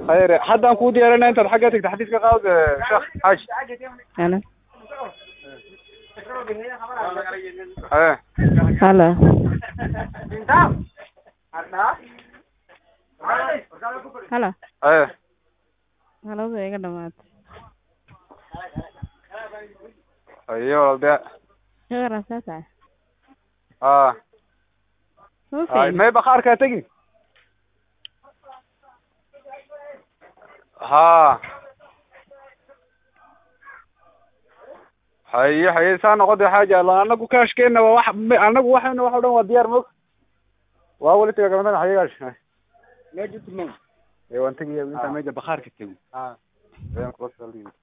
khayr haddaan kuu diyaarinaa intaad xagga tagta xadiiska qaad sheekh xaaji Hello. haye Hello. Hello. haye Halada iga dhamaatay. haye walde Shaqara saasa. ha hay Okay. may bakhaarkaa tegi ha haye haye saa noqode xaaja alla anagu kaashkeena waa wax anagu waxayna wax o dhan waa diyaar mog waa weli taga gabadhan xayagaash ee waan tegayaa intaa meja bakhaarka tego